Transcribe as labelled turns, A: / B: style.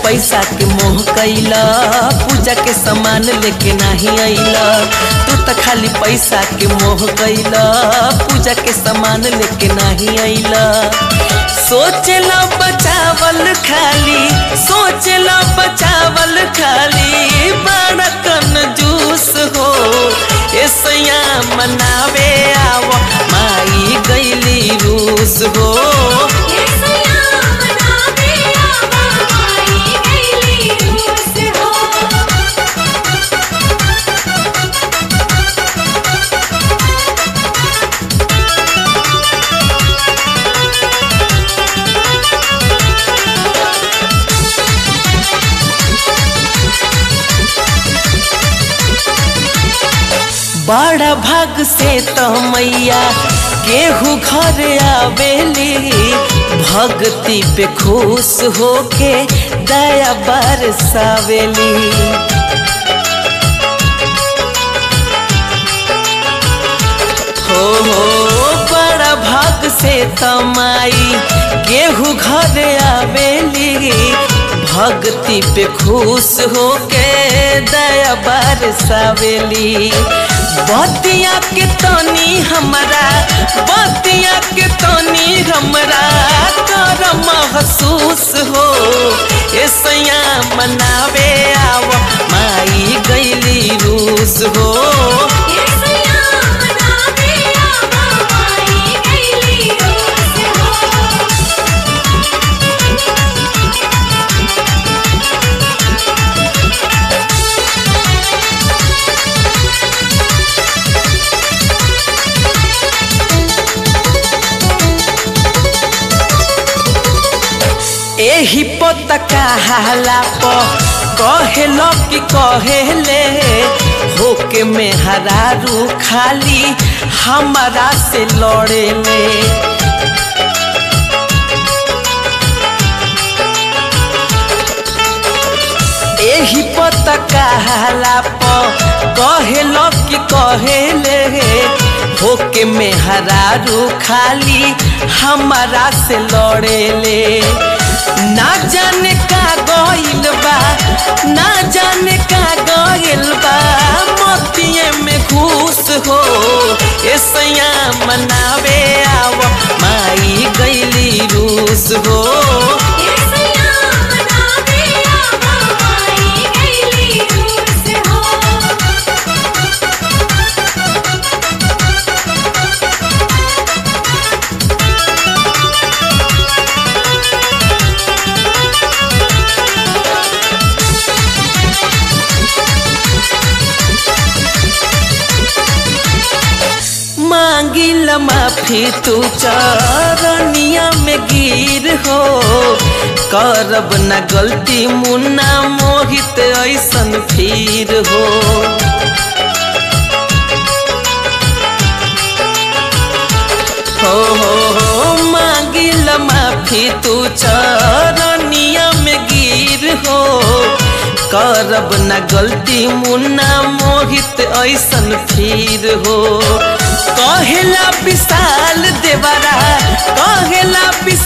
A: पैसा के मोह कैला पूजा के सामान लेके नहीं अइला तू तो खाली पैसा के मोह कैला पूजा के सामान लेके नहीं अइला सोचला बचावल खाली सोचला बचावल खाली बड़ा कंजूस हो ऐसया मनावे आव माई गैली रूस हो बड़ा भाग से तो मैया केहू घर आवेली भक्ति पे खुश होके दया बरसावेली हो हो बड़ा भाग से तमाई केहू घर आवेली भक्ति पे खुश होके दया बरसावेली बतिया के तनी हमरा बतिया के तनी हमरा कर महसूस हो ऐसया मनावे आव माई गैली रूस हो एही पता कहाला प कहेलो कि कहेले होके में हरारू खाली हमारा से लड़ेले एही पता कहाला प कहेलो कि कहेले होके में हरारू खाली हमारा से लड़ेले ना जाने का गइल बा ना जाने का गइल बा मोतिये में घूस हो ऐसया मनावे आव माई गइली रूस हो मांगिल माफी तू चरनिया में गिर हो करब न गलती मुन्ना मोहित ऐसन फिर हो हो हो हो मांगिल माफी तू चरनिया में गिर हो करब न गलती मुन्ना मोहित ऐसन फिर हो कहेला विशाल देवरा कहेला